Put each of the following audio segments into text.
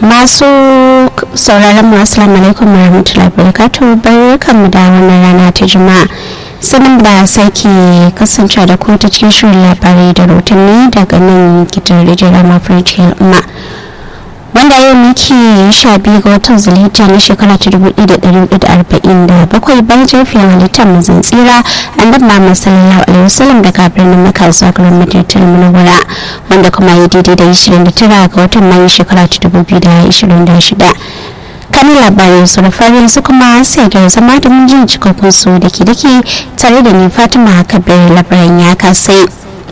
masu sauraron mu assalamu alaikum warahmatullahi wabarakatuh barkanmu da wannan rana ta juma'a sanin da sake kasance da ku ta cikin shirin labarai da rotanni daga nan gidan rijiyar mafarki al'umma wanda yau muke sha biyu ga watan zulhijja na shekara ta dubu ɗaya da ɗari hudu da arba'in da bakwai bayan jirfiyar halittar mazan tsira an dabba Muhammad sallallahu alaihi wasallam daga birnin Makka zuwa garin Madinatul Munawwara wanda kuma ya daidai da ishirin da tara ga watan Mayu shekara ta dubu biyu da ishirin da shida kan labarin su da farin su kuma sai ga zama da mun jin cikakkun su da ke dake tare da ni Fatima Kabir labaran ya kasai.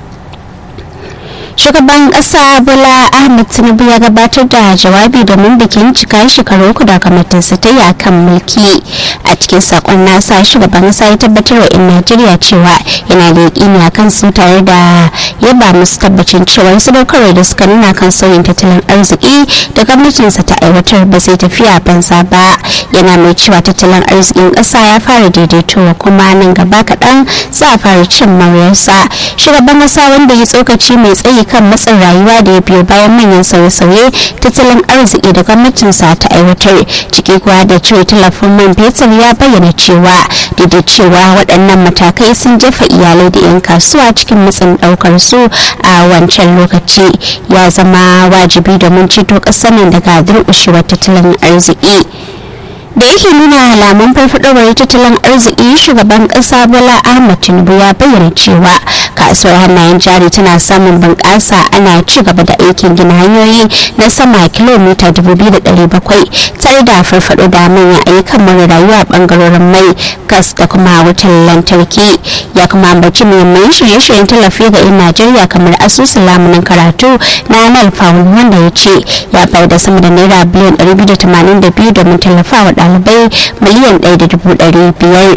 shugaban kasa bola ahmed tinubu ya gabatar da jawabi domin bikin cika shekaru uku da kamatinsa ta yi akan mulki a cikin sakon nasa shugaban kasa ya tabbatar wa 'yan najeriya cewa yana da yaƙini a kan su tare da yaba musu tabbacin cewa sadaukarwa da suka nuna kan sauyin tattalin arziki da gwamnatinsa ta aiwatar ba zai tafiya banza ba yana mai cewa tattalin arzikin ƙasa ya fara daidaitowa kuma nan gaba kaɗan za a fara cin maryarsa shugaban kasa wanda ya tsokaci mai tsayi kan matsin rayuwa da ya biyo bayan manyan sauye-sauye tattalin arziki da gwamnatinsa ta aiwatar ciki kuwa da cire tallafin man fetur ya bayyana cewa da da cewa waɗannan matakai sun jefa iyalai da 'yan kasuwa cikin matsin ɗaukar su a wancan lokaci ya zama wajibi domin ceto ƙasar nan daga durƙushewar tattalin arziki da yake nuna alamun farfadowar tattalin arziki shugaban kasa bola ahmad tinubu ya bayyana cewa kasuwar hannayen jari tana samun bunƙasa ana ci gaba da aikin gina hanyoyi na sama kilomita 2,700 tare da farfado da manyan ayyukan mara rayuwa bangarorin mai gas da kuma wutar lantarki ya kuma ambaci muhimman shirye-shiryen tallafi ga 'yan najeriya kamar asusun lamunin karatu na nal wanda ya ce ya bayar da sama da naira biliyan 282 domin tallafawa ɗalibai miliyan ɗaya da dubu ɗari biyar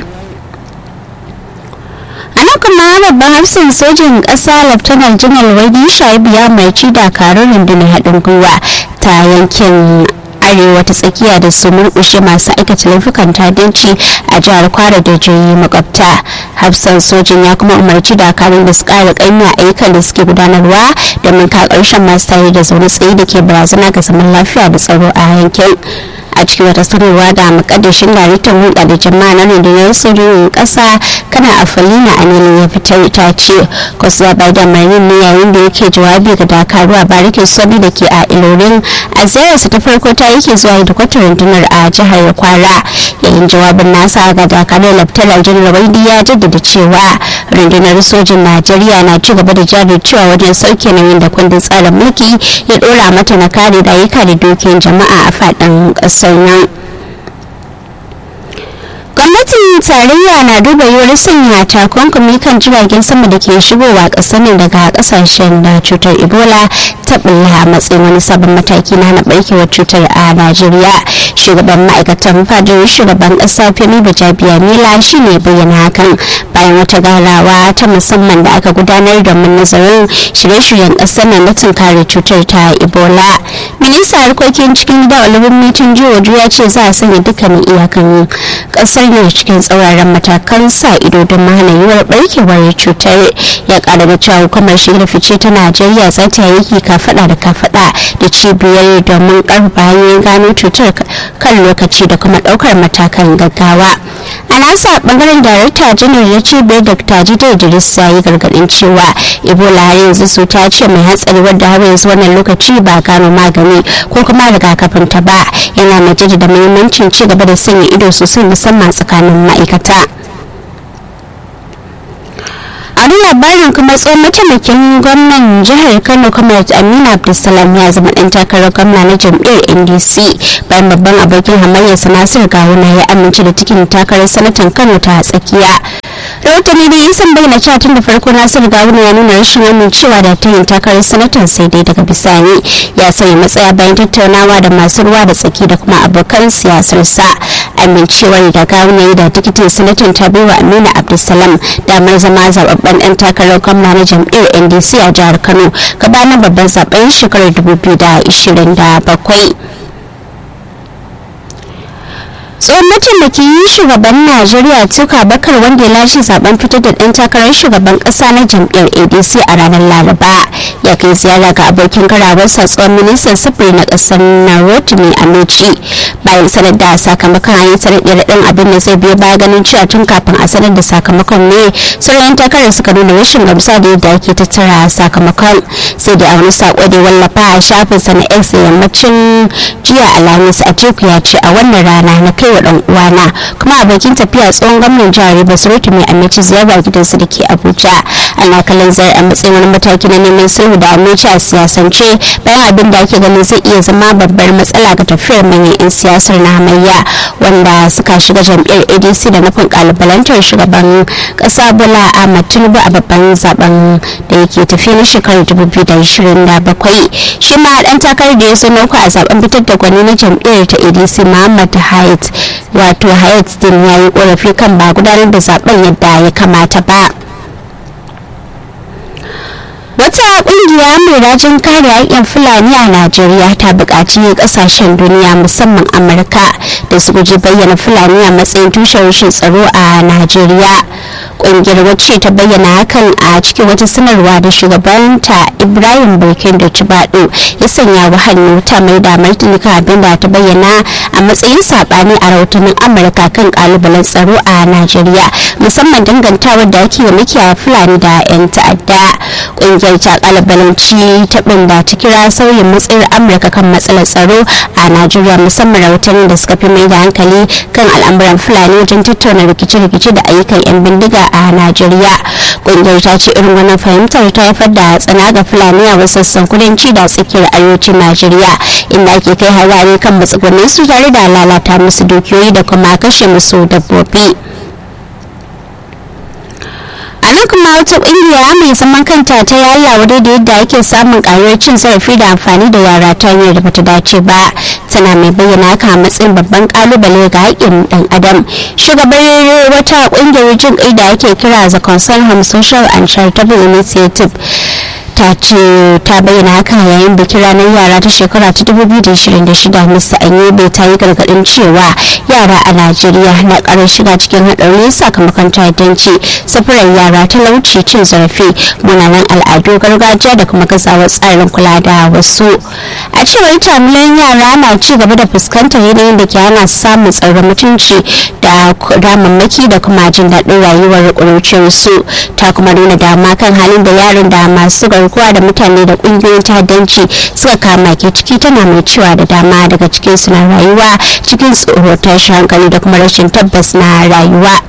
a nan kuma babban hafsin sojin ƙasa laftanar janar wadi shaibu ya marci dakarun rundunar haɗin gwiwa ta yankin arewa ta tsakiya da su murkushe masu aikata laifukan tadanci a jihar kwara da jihohi makwabta hafsan sojin ya kuma umarci dakarun da su kara kanya ayyukan da suke gudanarwa domin ka karshen masu tare da zaune tsaye da ke barazana ga zaman lafiya da tsaro a yankin a cikin wata sanarwa da makaddashin daraktan hulɗa da jama'a na rundunar sojojin ƙasa kana a falina a nilin ya fitar ta ce kwasuwa bai da marin ne yayin da yake jawabi ga dakaru a barikin sobi da ke a ilorin a ziyararsa ta farko ta yake zuwa da kwatar rundunar a jihar kwara yayin jawabin nasa ga dakarun laftanar janar waidi ya jaddada cewa rundunar sojin najeriya na ci gaba da jajircewa wajen sauke nauyin da kundin tsarin mulki ya dora mata na kare rayuka da dukiyan jama'a a faɗin ƙasar nan gwamnatin tarayya na duba yiwuwar sanya takunkumi kan jiragen sama da ke shigowa ƙasar nan daga ƙasashen da cutar ebola ta bulla matsayin wani sabon mataki na hana barkewar cutar a najeriya shugaban ma'aikatan fadar shugaban ƙasa femi bajabiya mila shine bayyana hakan bayan wata garawa ta musamman da aka gudanar domin nazarin shirye-shiryen ƙasar nan na tunkare cutar ta ebola minista harkokin cikin gida olubin mitin jihohi ya ce za a sanya dukkanin iyakan ƙasar ne cikin tsauraran matakan sa ido don mahana yiwuwar barkewar cutar ya kara da cewa hukumar shigar fice ta najeriya za ta yi kafada da kafada da cibiyar domin karfafa hanyoyin gano cutar kan lokaci da kuma daukar matakan gaggawa a nasa bangaren darakta janar ya cibiyar dr jide idris ya yi gargadin cewa ebola har yanzu su ta ce mai hatsari wadda har yanzu wannan lokaci ba gano magani ko kuma rigakafin ta ba yana mai jaddada muhimmancin ci gaba da sanya ido sosai musamman tsakanin ma'aikata a wani labarin kuma tsohon mataimakin gwamnan jihar kano comrade amina abdulsalam ya zama dan takarar gwamna na jam'iyyar ndc bayan babban abokin hamayyarsa nasir gawuna ya amince da cikin takarar sanatan kano ta tsakiya rahotanni dai sun bayyana cewa tun da farko nasir gawuna ya nuna rashin amincewa da ta yin takarar sanatan sai dai daga bisani ya sanya matsaya bayan tattaunawa da masu ruwa da tsaki da kuma abokan siyasarsa amincewar da gawuna da tikitin sanatan ta baiwa amina abdulsalam damar zama zababben dan takarar gwamna na jam'iyyar ndc a jihar kano gabanin babban zaben shekarar 2027 tsohon mataimakin shugaban najeriya tuka bakar wanda ya lashe zaben fitar da ɗan takarar shugaban ƙasa na jam'iyyar adc a ranar laraba ya kai ziyara ga abokin karawarsa tsohon ministan sufuri na ƙasar na rotimi amici bayan sanar da sakamakon an yi sanar ɗin abin da zai biyo baya ganin cewa tun kafin a sanar da sakamakon ne sauran takarar suka nuna rashin gamsa da yadda ake tattara sakamakon sai da a wani sako da wallafa a shafinsa na x da yammacin jiya alhamis a teku ya ce a wannan rana na kai wa dan uwana kuma abokin tafiya tsohon gwamnan jihar Rivers Rotimi Amici ziyara gidansa da ke Abuja ana kallon zai a matsayin wani mataki na neman sulhu da Amici a siyasance bayan abin da ake ganin zai iya zama babbar matsala ga tafiyar manyan 'yan siyasar na hamayya wanda suka shiga jam'iyyar ADC da nufin kalubalantar shugaban kasa Bola Ahmad Tinubu a babban zaben da yake tafiya na shekarar 2027 shi ma dan takarar da ya so uku a zaben fitar da gwani na jam'iyyar ta ADC Muhammad Hayat wato hayat din ya yi korafi kan ba gudanar da zaben yadda ya kamata ba wata kungiya mai rajin kare haƙƙin fulani a najeriya ta buƙaci ƙasashen duniya musamman amurka da su guji bayyana fulani a matsayin tushen rashin tsaro a najeriya kungiyar wacce ta bayyana hakan a cikin wata sanarwa da shugabanta ibrahim burkin da cibado ya sanya wa hannu ta mai da martini kan abin da ta bayyana a matsayin sabani a rahotannin amurka kan kalubalen tsaro a najeriya musamman dangantawar da ake makiyaya fulani da 'yan ta'adda kungiyar ta kalubalanci taɓin da ta kira sauyin matsayar amurka kan matsalar tsaro a najeriya musamman rahotannin da suka fi mai da hankali kan al'amuran fulani wajen tattauna rikice-rikice da ayyukan 'yan bindiga a najeriya kungiyar ta ce irin wannan fahimtar ta haifar da tsana ga fulani a wasu sassan kudanci da tsakiyar arewacin najeriya inda ake kai harare kan matsugunin su tare da lalata musu dukiyoyi da kuma kashe musu dabbobi a nan kuma wata kungiya mai zaman kanta ta yalla wadai da yadda ake samun karuwar cin zarafi da amfani da yara ta hanyar da bata dace ba tana mai bayyana haka a matsayin babban kalubale ga haƙƙin dan adam shugabar wata kungiyar jin kai da ake kira the concern home social and charitable initiative ta ce ta bayyana haka yayin bikin ranar yara ta shekara ta 2026 mr anyebe ta yi gargadin cewa yara a najeriya na karar shiga cikin haɗari sakamakon ta'addanci safarar yara talauci cin zarafi munanan al'adu gargajiya da kuma gazawar tsarin kula da wasu a cewar jami'an yara na ci gaba da fuskantar yanayin da ke hana samun tsaron mutunci da damammaki da kuma jin daɗin rayuwar ƙuruciyarsu ta kuma nuna dama kan halin da yaran da masu garkuwa da mutane da ƙungiyoyin ta'addanci suka kama ke ciki tana mai cewa da dama daga cikin su na rayuwa cikin tsoro tashin hankali da kuma rashin tabbas na rayuwa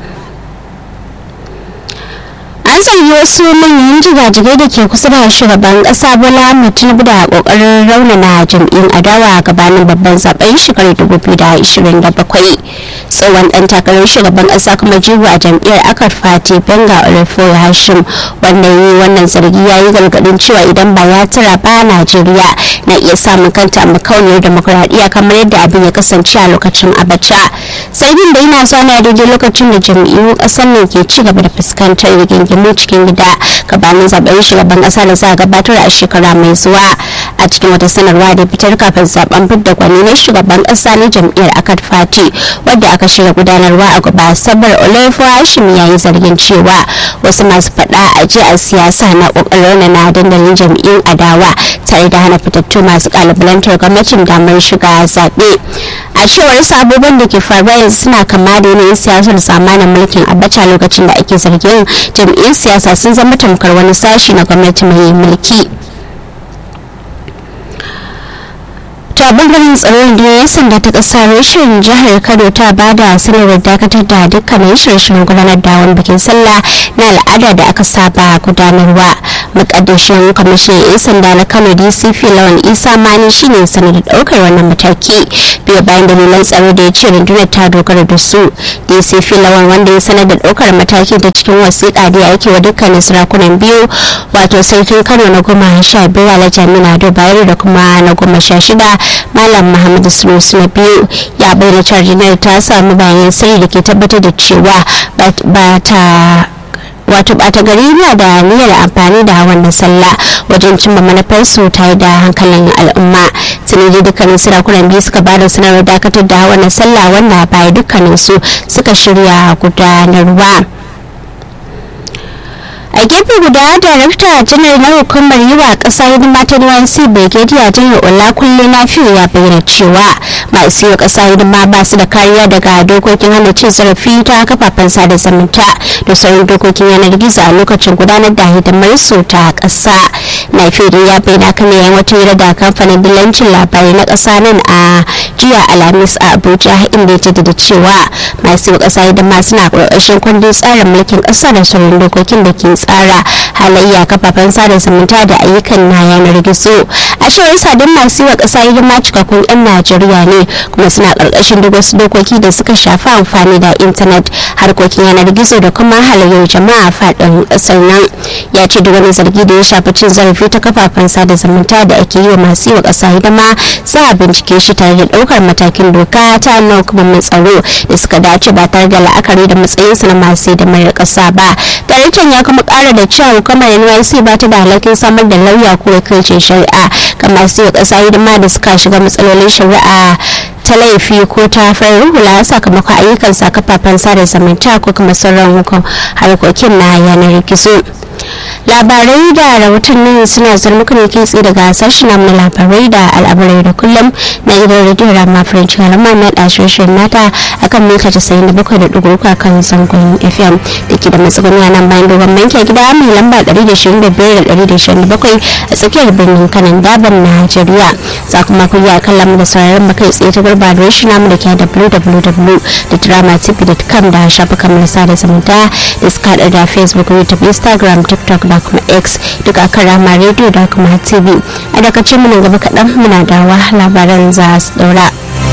an zargi wasu manyan jigajigai da ke kusa da shugaban kasa bola tinubu da kokarin raunana jam'iyyun adawa gabanin babban zaben shekarar 2027 tsohon dan takarar shugaban kasa kuma jigo a jam'iyyar akar fati benga olufo hashim wanda yi wannan zargi ya yi gargadin cewa idan ba ya tura ba najeriya na iya samun kanta makauniyar demokuraɗiyya kamar yadda abin ya kasance a lokacin abacha sabin da yana zuwa na daidai lokacin da jam'iyyun ƙasar nan ke ci gaba da fuskantar rigingimu cikin gida gabanin zaben shugaban ƙasa da za a gabatar a shekara mai zuwa a cikin wata sanarwa da fitar kafin zaben fidda gwani na shugaban ƙasa na jam'iyyar akad fati wadda aka shirya gudanarwa a gaba sabar olafo hashim ya yi zargin cewa wasu masu faɗa a ji a siyasa na ƙoƙarin na dandalin jam'iyyun adawa tare da hana fitattu masu ƙalubalantar gwamnatin damar shiga zaɓe a cewar sabobin da ke faruwa yanzu suna kama da yanayin siyasar zamanin mulkin abacha lokacin da ake zargin jam'iyyun siyasa sun zama tamkar wani sashi na gwamnati mai mulki ta bangaren tsaron da ya sanda ta kasa rashin jihar kano ta ba da sanarwar dakatar da dukkanin shirye-shiryen gudanar da wani bikin sallah na al'ada da aka saba gudanarwa mukaddashin kwamishinan 'yan sanda na kano dcp lawan isa mani shine sanar da daukar wannan mataki biyu bayan dalilan tsaro da ya ce rundunar ta dogara da su dcp lawan wanda ya sanar da daukar mataki ta cikin wasiƙa da ya aike wa dukkanin sarakunan biyu wato sarkin kano na goma sha biyu alhaji amina bayero da kuma na goma sha shida malam muhammadu sunusu na biyu ya bayyana cewa janar ta samu bayan sirri da ke tabbatar da cewa ba ta wato bata gari na da niyyar amfani da wannan sallah wajen cimma manufarsu tare da hankalin al'umma sanadi dukkanin sarakunan biyu suka bada sanarwar dakatar da wannan sallah wannan baya dukkanin su suka shirya gudanarwa a gefe guda darakta janar na hukumar yi wa kasa hidima ta nync brigadier janar olakunle na fiye ya bayyana cewa masu yi wa kasa hidima ba su da kariya daga dokokin hana cin zarafi ta kafafen sada zumunta da sauran dokokin yanar gizo a lokacin gudanar da hidimar su ta kasa na fiye ya bayyana kan yayin wata hira da kamfanin dillancin labarai na kasa nan a jiya alhamis a abuja inda ya jaddada cewa masu yi wa kasa hidima suna ƙarƙashin kundin tsarin mulkin ƙasa da sauran dokokin da ke tsara halayya kafafen sada zumunta da ayyukan na yanar gizo a cewar sadin masu yi wa ƙasa hidima cikakkun 'yan najeriya ne kuma suna ƙarƙashin duk wasu dokoki da suka shafi amfani da intanet harkokin yanar gizo da kuma halayyar jama'a faɗin ƙasar nan ya ce duk wani zargi da ya shafi cin zarafi ta kafafen sada zumunta da ake yi wa masu yi wa ƙasa hidima za a bincike shi tare da ɗaukar matakin doka ta hannun hukumomin tsaro da suka dace ba tare da la'akari da matsayinsu na masu hidimar ƙasa ba daraktan ya kuma kara da cewa hukumar NYC ba ta da alhakin samar da lauya ko wakilcin shari'a ga masu yi kasa hidima da suka shiga matsalolin shari'a ta laifi ko ta farin hula sakamakon ayyukan sa kafafen sada zumunta ko kuma sauran harkokin na yanar gizo labarai da rahotannin suna zarmuka ne ke tsaye daga sashen na labarai da al'amurai da kullum na gidan rediyon rama french halama na ɗashoshin nata akan mita casa'in da bakwai da ɗigo uku kan zangon fm da ke da matsuguni a nan bayan dogon banki gida mai lamba ɗari da shirin da biyar da ɗari da shirin da bakwai a tsakiyar birnin kanan daban najeriya za kuma ku yi akan lamu da sauraron mu kai tsaye ta gurba da rashin namu da ke www.dramatv.com da shafukan mu na sada zumunta da suka haɗa da facebook youtube instagram tiktok da kuma x duk a kan rama radio da kuma tv a daga mu nan gaba kaɗan muna dawa labaran za su ɗaura.